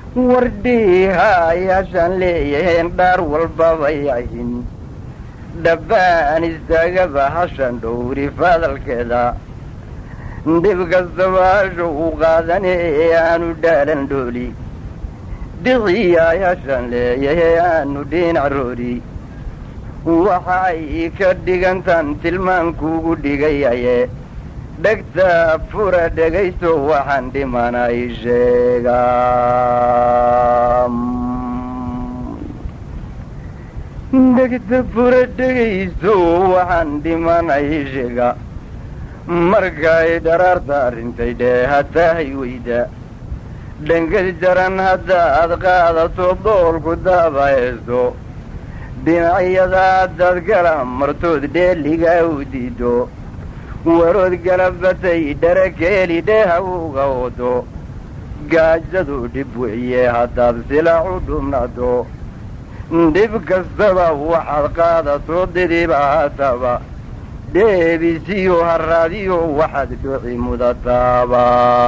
wardhiihayaashaan leeyaheen dhaar walbabay ahin dhabbaan istaagaba hashan dhowri fadalkeeda dhib kastaba hasho u qaadane ee aanu dhaalan dhooli dhiciyayaashaan leeyahee aanu dhinac roori waxay ka dhigantan tilmaankuugu dhigayaye dhegta fura dhegaysto waxaan dhimanay sheega dhegta fura dhegaysto waxaan dhimanay sheega markay dharaarta arrintay dhee hatahay weyda dhangad jaran haddaad qaadato doolku daaba heesto dhinacyada haddaad gala martood dheeligaa u diido warood galabatay dharakeeli dheeha uga wado gaajadu dhib weeye haddaad silaacu dhumnado dhib kastaba waxaad qaadato didiba hataba dheebisiyo haraadiyo waxaad dhoci mudataaba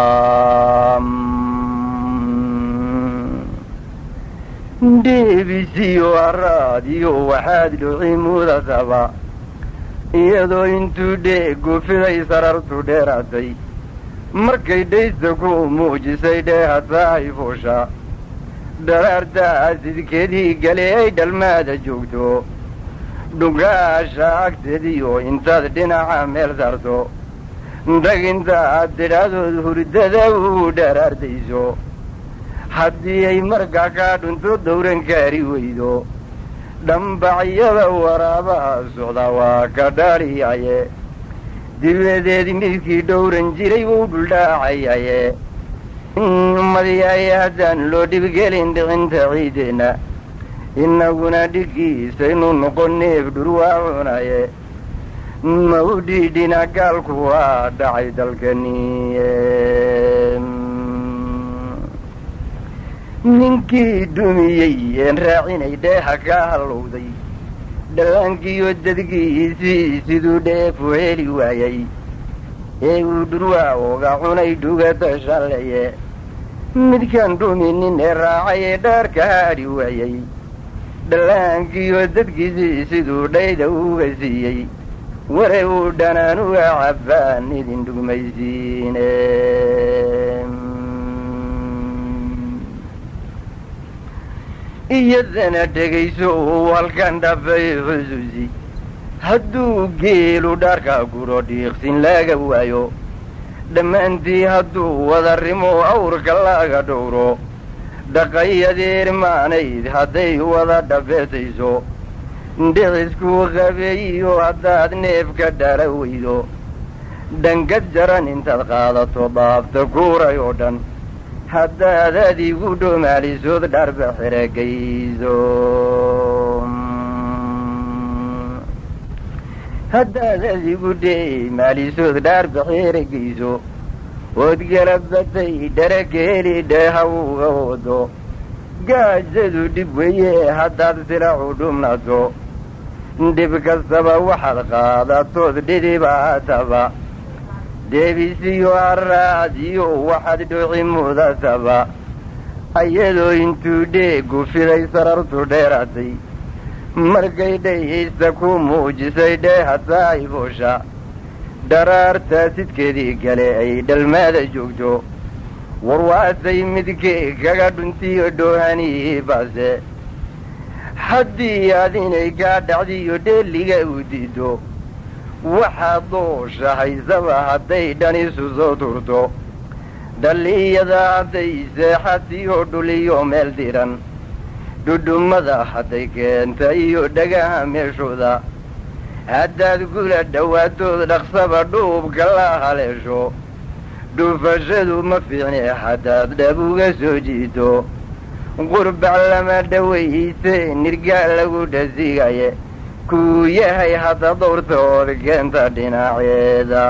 dheebisiyo haraadiyo waxaad dhoci mudataba iyadoo intuu dheegu fiday sarartu dheeraatay markay dhaysta ku muujisay dheehatahay fuusha dharaarta asidkeedii gale ay dhalmaada joogto dhugaasha agteediyo intaad dhinaca meel saarto dhag inta aad tidhaadood hurdada u dharaardayso haddii ay markaa kaa dhunto dawran kaari weydo dhambacyada waraabaha socda waa ka dhaaliyaye dibadeed midkii dhowran jiray wuu dhuldhaacayaye madiyaye haddaan loo dhibgelin dhicinta ciideenna innaguna dhiggiisaynu noqon neef dhurwaa cunaye ma u dhiidhina gaalku waa dhacay dalkaniye ninkii dhumiyey een raacinay dheeha ka hallowday dhallaankiiyo dadgiisii siduu dheefu heli waayay ee uu dhurwaa oga cunay dhugata shaleye midkaan dhuminin ee raacay ee dhaarka haadhi waayey dhallaankiiyo dadkiisii siduu dhayda uga siiyey ware uu dhanaanuga cabbaan idin dhugmaysiine iyadana dhegayso uu halkan dhafay xusuusi hadduu geelu dhaarka guro dhiiqsin laga waayo dhammaantii hadduu wada rimo awrka laga dhowro dhaqayadeer maanayd hadday wada dhafeetayso dhicisku qabeeyiyo haddaad neefka dhala weydo dhangad jaran intaad qaadato dhaafta kuuray oo dhan haddaad adigu dhoomaalisood dharba xeragayso haddaad adigu dheemaalisood dhaarba xeragayso ood galabatay dharakeeli dheeha uga wado gaajadu dhib weeye haddaad silacu dhumnato dhib kastaba waxaad qaadatood dhidibaataba deebisiyo haraadiyo waxaad dhoci mudataba ayadoo intuu dheegu fiday sarartu dheeraatay markay dhayaysta ku muujisay dheehataay boosha dharaarta sidkeedii gale ay dhalmaada joogto warwaasay midkee kaga dhuntiyo dhoohanii baase haddii aad inay kaa dhacdiyo dheeliga u diido waxaad doosha haysaba hadday dhanisu soo turto dhalliyada hadday seexatiyo dhuliyo meel diran dhudhummada hadday keenta iyo dhagaha meeshooda haddaad gula dhowaatood dhaqsaba dhuubka la haleesho dhufashadu ma fiicne haddaad dhab uga soo jiito qurbac lama dhawayse nirgaa lagu dhasigaye kuu yahay hadda dowrtood keenta dhinaceeda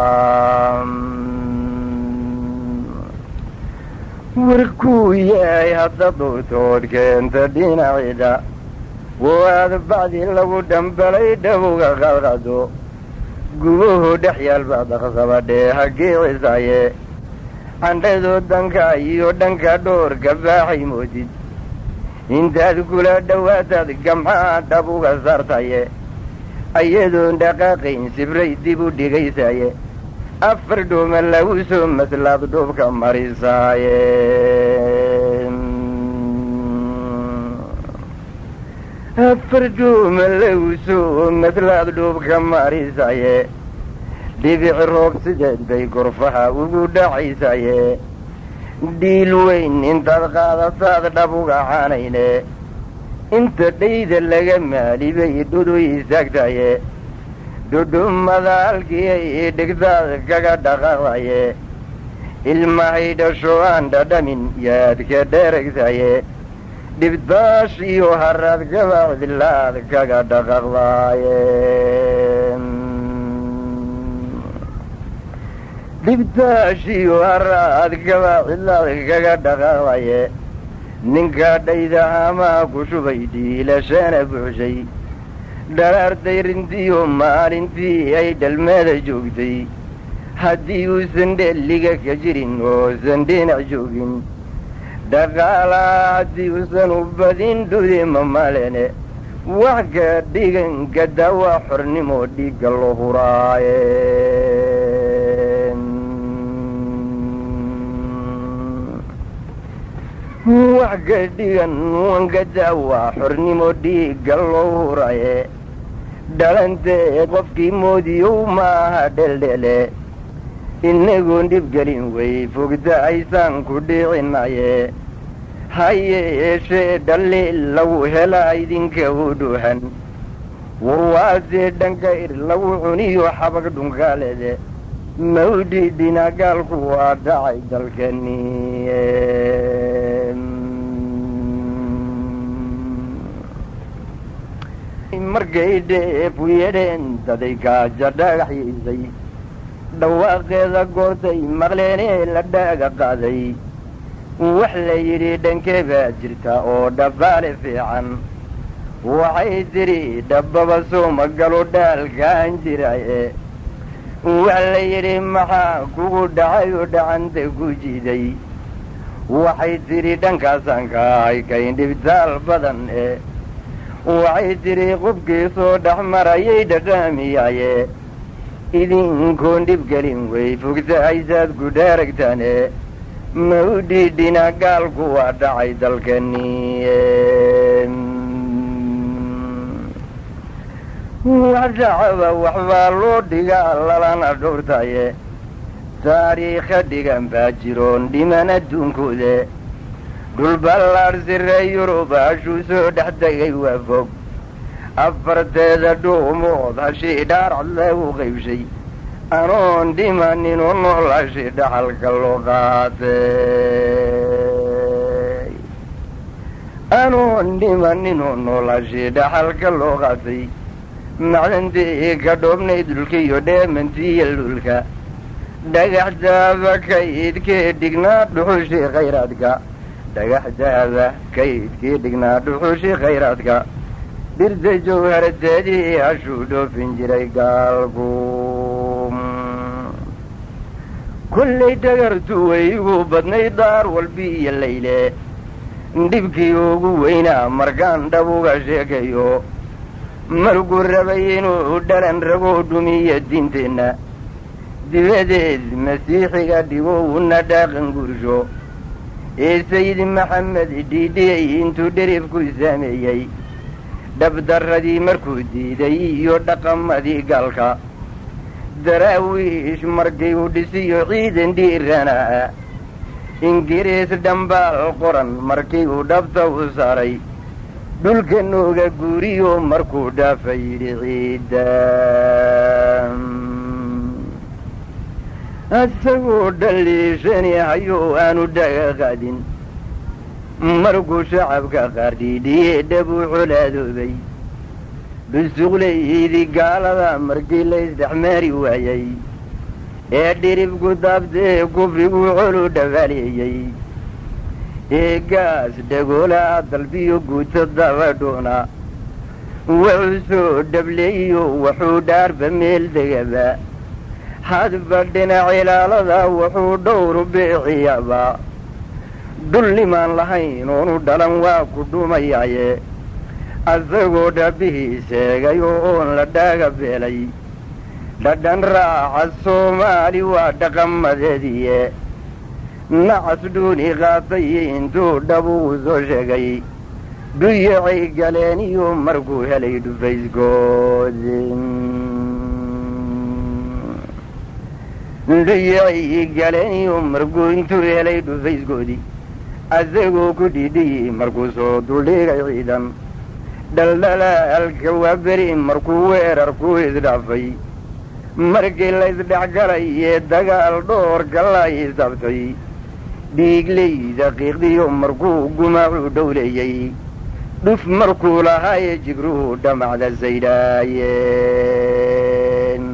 war kuu yahay hadda dowrtood keenta dhinaceeda waad bacdi lagu dhambalay dhawga qalqado gubuhu dhex yaalba daqsaba dheeha geecisaye candhadoo danka iyo dhanka dhoorka baaxay moodid intaad kula dhowaataad gamxaa dhab uga saartaye ayadoon dhaqaaqayn sibray dib u dhigaysaye afar dhuuma lagu soo maslaad dhuubka marisaaye afar dhuuma lagu soo maslaad dhuubka marisaye dhibic roob sideed bay gorfaha ugu dhacaysaye dhiil weyn intaad qaadataad dhab uga caanayne inta dhayda laga maali bay dhudu istaagtaye dhudhummada halkii ay dhigtaad kaga dhaqaaqdaye ilmahay dhasho aan dhadhamin yaad ka dheeragtaye dhibtaash iyo haraad kabacdilaad kaga dhaqaaqdaaye dhibtaash iyo haraad kabacdilaad kaga dhaqaaqdaye ninka dhayda hamaa ku shubay dhiilashana buuxshay dharaartay rintiyo maalintii ay dhalmeeda joogtay haddii uusan dhelliga ka jirin oosan dhinac joogin dhaqaalaa haddii uusan u badin dhude mamalene wax ka dhigan ka dawa xornimo dhiigga lo huraaye wax ka dhigan wanka dawa xornimo dhiigga loo huraye dhalantee qofkii moodiyow maaha dheldhele inagoon dhibgelin way fogta aysaan ku dhiicinaye ha yeeshee dhaliil lagu helaa idinka u dhuuhan warwaasee dhankayr lagu cuniyo xabag dhunkaalede mawdhidhina gaalku waa dhacay dalkani markay dheefu yedheen daday gaaja dhagaxyaysay dhawaaqeeda goortay maqleenee la dhaaga qaaday wax la yidhi dhankee baa jirta oo dhabbaale fiican waxay tidhi dhabbaba soo magalo dhaalkaan jiraye wax la yidhi maxaa kugu dhacay oo dhacanta ku jiiday waxay tidhi dhankaasaan ka ahay kayn dhibtaal badan e waxay tidhi qubkii soo dhex marayay dhadhaamiyaye idinkoon dhibgelin way fogta aysaad ku dhaaragtaane ma u dhiidhina gaalku waa dhacay dalkani wax dhacaba waxbaa loo dhigaa lalana dhowrtaye taariikha dhigan baa jiroon dhiman adduunkoode dhulballaadh sire yurub hashuu soo dhex tegay waa fog afarteeda dhuumood hashii dhaarcad lagu qaybshay anoon dhimaninoo nool hashii dhaxalka loo qaatay anoon dhimaninoo nool hashii dhaxalka loo qaatay macdantii ka dhoobnay dulkiiyo dheemantiiyo lulka dhagaxdaaba kaydkee dhignaa dhuxushii khayraadka dhagaxdaaba kaydkii dhignaa dhuxushii khayraadka dhirta jawharateedii hashuu dhoofin jiray gaalku kollay dhagartu waygu badnay daar walbi iyo layle dhibkii ugu weynaa markaan dhab uga sheekayo markuu rabay inuu dhalan ragoo dhumiya diinteenna dibadeed masiixiga dhigo una dhaaqan gursho ee sayid maxamed dhiidhiyey intuu dherifku saameeyey dhabdarradii markuu diiday iyo dhaqamadii gaalka daraawiish markii uu dhisiyo ciidan dhiiranaa ingiriis dhambaal qoran markii uu dhabta u saaray dhulka nooga guuriyo markuu dhaafa yidhi ciidda isagoo dhaliishani hayo aanu dhaga qaadin markuu shacabka qaar dhiidhiyee dhabuu colaadoobay dhusuqlaydii gaalada markii la isdhexmaari waayey ee dhiribku daabtee kufriguu colu dhabaaleeyey ee gaas dhagoolaa dalbiyo guuta dabadhoona wuxuu soo dhableeyo wuxuu dhaarba meel degaba hadba dhinac ilaalada wuxuu dhowru biiciyaba dullimaan lahayn oonu dhalan waa ku dhumayaaye asagoo dhabbihii seegay oo oon la dhaaga beelay dhadhan raaca soomaali waa dhaqamadeediye nacas dhuuni qaatay intuu dhabugu soo sheegay dhuyacay galeen iyo markuu helay dhufaysgoodi dhuyacay galeen iyo markuu intuu helay dhufaysgoodi asagoo ku dhidhiyi markuu soo duldhigay ciidan dhaldhalaalka waa beri markuu weerarku isdhaafay markii la isdhexgalay ee dagaal dhoorka la isabtay dhiigleyda qiiqdiyo markuu gumaacu dhowleeyey dhuf markuu lahaaye jigruhu dhamacda saydhaayeen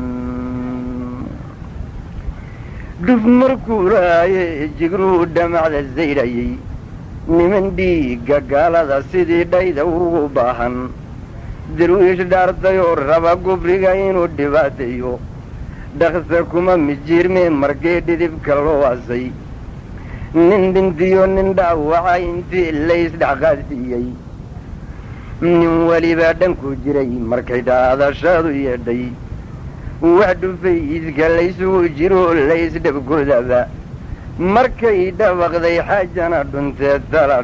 dhuf markuu lahaaye jigruhu dhamacda saydhayey niman dhiigga gaalada sidii dhayda ugu baahan darwiish dhaartayoo raba gufriga inuu dhibaateeyo dhaqsa kuma mijiirmee markii dhidibka loo asay nin dhintiyo nin dhaawaca intii laysdhexqaadsiiyey nin welibaa dhanku jiray markay dhaadashaadu yeedhay wax dhufay iska laysugu jiro laysdhabgodaba markay dhabaqday xaajana dhuntee tala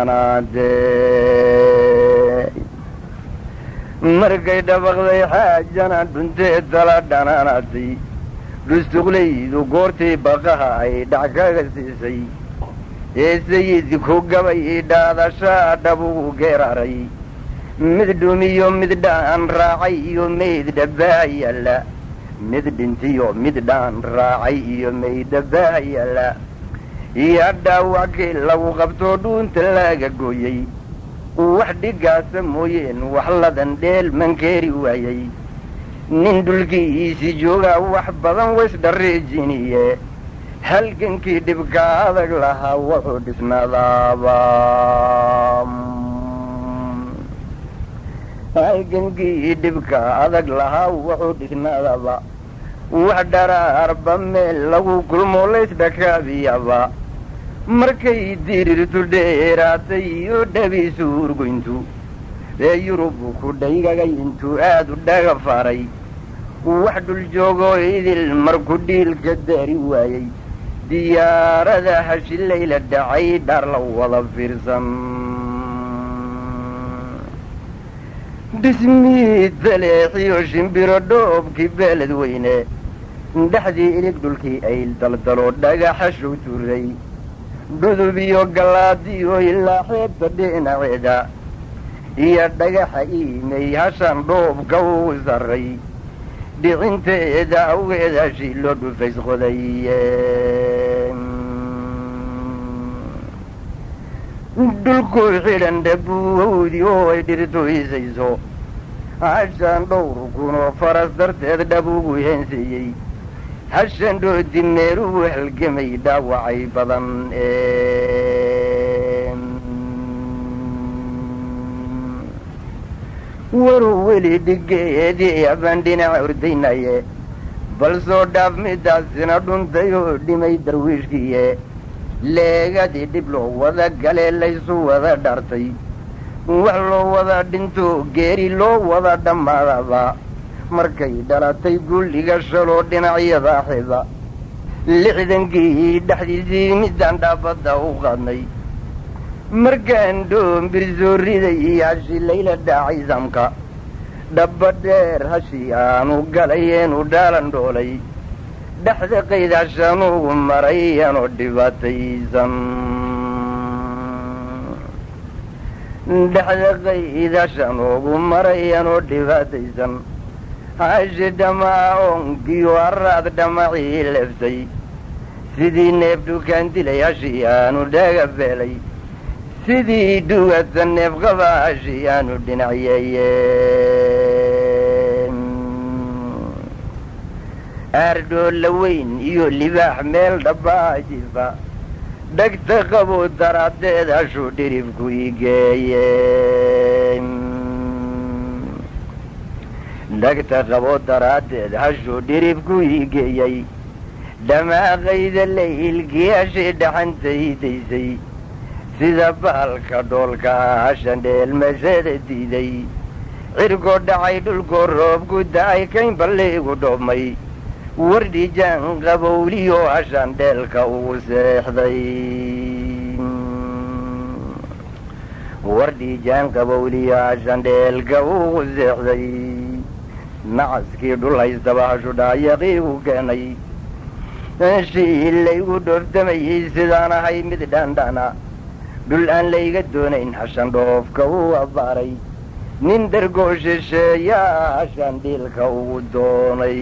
dhanaanaadee markay dhabaqday xaajana dhuntee tala dhanaanaatay dhustuqlaydu goortii baqaha ay dhac kaga siisay ee sayidku gabay dhaadashaa dhabugu geeraray mid dhumiyo mid dhaan raacay iyo mayd dhabbaa yaalla mid dhintiyo mid dhaan raacay iyo mayd dhabbaa yaalla iyo dhaawackii lagu qabtoo dhuunta laaga gooyey wax dhigaasa mooyeen wax ladan dheel mankeeri waayey nin dhulkiisi joogaa wax badan waysdhareejiniye halgankii dhibka adag lahaa wuxuu dhisnaadaaba halgankii dhibka adag lahaa wuxuu dhisnaadaba wax dharaarba meel lagu kulmo laysdhakaabiyaba markay dirirtu dheeraatay iyo dhabiisu urgoyntu ee yurubu ku dhaygagay intuu aad u dhaga faaray wax dhul joogoo idil markuu dhiilka daari waayey diyaarada hashilayla dhacay dhaar la wada fiirsan dhismii taleexiyo shimbiro dhoobkii beeled weyne dhexdii ilig dhulkii ayl daldalo dhagaxa show tuuray dhudub iyo gallaadiyo ilaa xeebta dhinaceeda iyo dhagaxa iimay hashan dhoobka ugu sarray dhicinteeda awgeeda shiilo dhufays qodaye dhulku xidhan dhabuuhowdi oo ay dhirtoysayso hashan dhowr kunoo faras darteed dhab ugu heenseeyey hashan dhoodi meelugu halgamay dhaawacay badan waru weli dhigeedii abaan dhinaca ordaynaye bal soo dhaaf midaasina dhuntay oo dhimay darwiishkiiye leegadii dhib loo wada galee laysu wada dhartay wax loo wada dhinto geeri loo wada dhammaadaba markay dhalatay gulliga shaloo dhinacyada xiba lixdankii dhexdiisii midaan dhaafadda u qaadnay markaan dhoombir soo riday hashi layla dhaacay samka dhabba dheer hashi aanu galayeenu dhaalan dhoolay dhexda qayd hashanuugu maray anoo dhibaataysan dhexda qayd hashanuugu maray anoo dhibaataysan hashi dhamaa oonkiyo haraad dhamacii leeftay sidii neef dhukaan dilay hashi aanu dhaaga beelay sidii dhugata neef qaba hashi aanu dhinacyeeye aardhoolla weyn iyo libaax meel dhabbaa jifa dhagta qabo daraaddeed hashuu dhiribku igeeye dhagta qabo daraaddeed hashuu dhiribku ii geeyey dhamaaqayda laylgiyaashii dhaxantaydaysay sida baalka dhoolka hashan dheelmashada diiday cirkoo dhacay dhulkoo roobku da-ay kayn balliigu dhoobmay wardhijaan qabowliyo hashan dheelka ugu seexday wardhijaan qabowliyo hashan dheelka ugu seexday nacaskii dhul haystaba hashu dhaayaqiigu keenay shii laygu dhooftamayey sidaan ahay mid dhandhana dhul aan layga doonayn hashan dhoofka uu abbaaray nin dhargoo shisheeyaa hashan dhiilka ugu doonay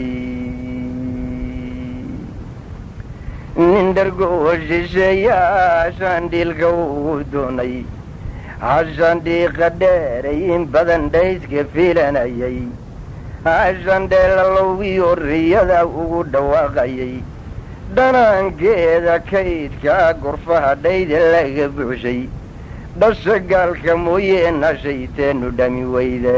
nin dhargoo shisheeyaa hashan dhiilka ugu doonay hashan dhiiqa dheeray in badan dhayska fiilanayay hashan dheelalowgiyo riyada ugu dhawaaqayay dhanaankeeda kaydkaa gurfaha dhayda laga buuxshay dhasha gaalka mooyee nashayteenu dhami weyde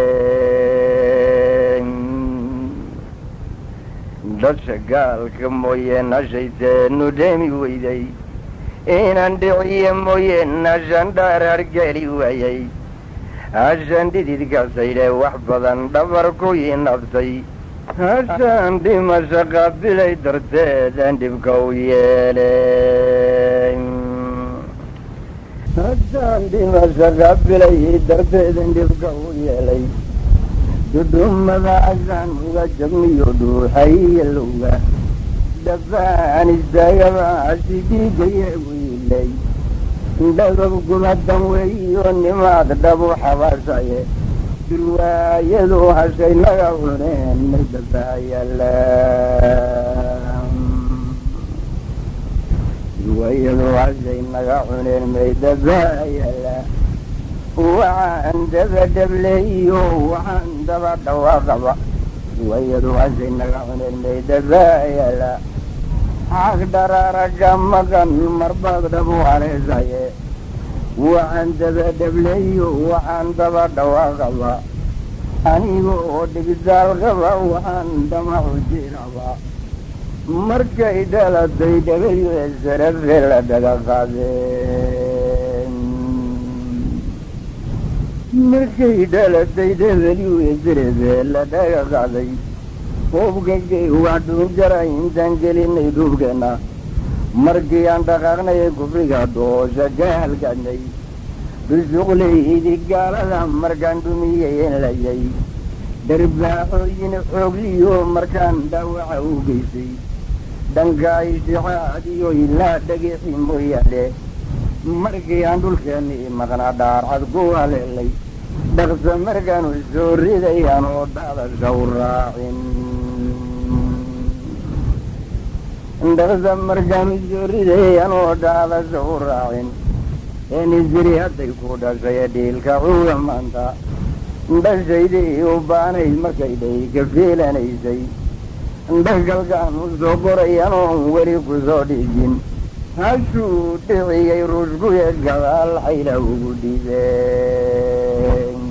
dhasha gaalka mooyee nashayteenu dhami weyday inaan dhiciye mooyee nashan dhaarargeli waayay hashan dhididkasaydhe wax badan dhabar ku inabtay hashaan dhimasha qaabilay darteedaan dhibka u yeelay hashaan dhimasha qaabilay darteedan dhibka u yeelay dudhumada hashaan uga jabniyo dhuuxayalowga dhafaan istaagaba hasi dhiigaye wiilay dhagab gumadan weeyo nimaad dhabu xabaasaye durwaayadu hashay naga cuneen may dabaayala durwaayadu hashay naga cuneen may dabaayala waxaan daba dhableeyo waxaan daba dhawaaqaba durwaayadu hashay naga cuneen may dabaayala xaq dharaaraga maqan marbaad dhabu haleesaye waxaan daba dhableeyo waxaan daba dhawaaqaba aniga oo dhigdaal qaba waxaan dhamacu jiraba markay dhalatay dhabalyo sarafe la dhaga qaadeen markay dhalatay dhabalyo sarafe la dhaga qaaday hubkagay waa dhuunjara intaan gelinay dhuubkeenna markii aan dhaqaaqnay kufriga doosha ka halgaadnay bisuqlaydi gaalada markaan dhumiyeen layay dharbaaxooyin xoogliyo markaan dhaawaca u geysay dhanka ishixaad iyo ilaa dhagixi mooyaane markii aan dhulkeennii maqnaa dhaarcad ku haleelay dhaqsa markaanu soo riday anoo dhaadasha u raacin dhaqsa markaanu soo riday anoo dhaadasha u raacin enisiri hadday ku dhashay dhiilka cuga maanta dhashaydii u baanayd markay dhay ka fiilanaysay dhagalkaan u soo qoray anoon weli ku soo dhigin hashuu dhiciyey rushkuye gadaal xayla ugu dhibeen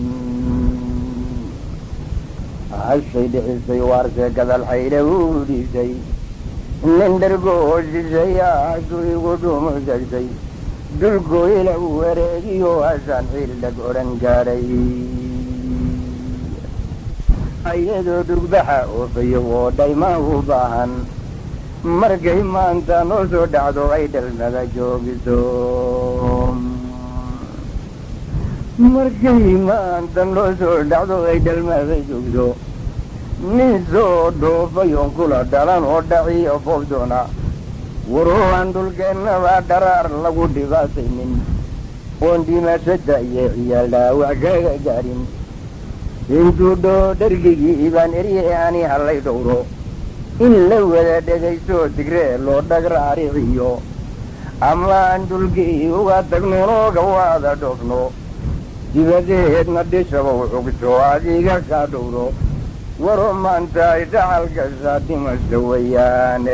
hashay dhicisay waarse gadaal xayla ugu dhibtay nin dhargoo shisheeyaa hashuu igu dhuumusagtay dhulkoo ila wareegiyo hashaan xiildhag odhan gaadhay ayadoo dhugbaxa oofayo oo dhaymaa u baahan markay maanta noo soo dhacdo ay dhalmada joogiso markay maanta noo soo dhacdo ay dhalmada joogto nin soo dhoofayoon kula dhalan oo dhaciyo foofdoona waroo aan dhulkeennaba dharaar lagu dhibaataynin oon dhimashada iyo ciyaal dhaawac kaga gaadhin intuu dhoo dhargigii baan erye ani hallay dhowro in la wada dhegaysto digree loo dhagraariciyo ama aan dhulkii uga tagnunooga waada dhoofno dibadeedna dhishabow cugto adiga kaa dhowro waro maanta ay dhacal gashaa dhimasha weeyaane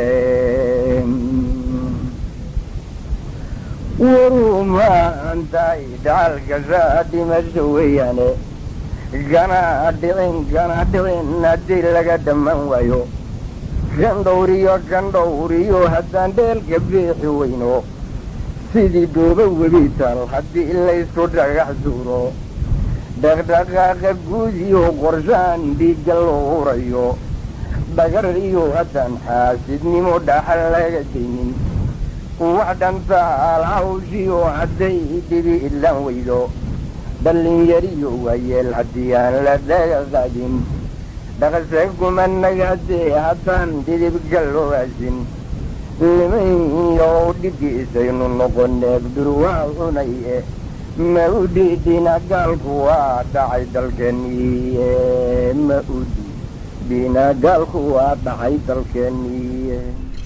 waru maanta ay dhacal gashaa dhimasha weeyaane gana dhicin gana dhicin haddii laga dhammaan waayo gandhowriyo gandhowriyo haddaan dheelka beexi weyno sidii dhooba webital haddii laysku dhagax duuro dhaqdhaqaaqa guud iyo qorshaan dhiigga loo hurayo dhagar iyo haddaan xaasidnimo dhaxal laga daynin wax dhantaal hawshiyo hadday dhibi ilaan weydo dhallinyariyo waayeel haddii aan la dhagaqadin dhaqase kumanagaadee haddaan dhidibga loo asin limayo dhigiisaynu noqoneeb durwaa cunaye ma u dhiidhina gaalku waa dhacay dalkeeniye ma u dhiidhina gaalku waa dhacay dalkeeniye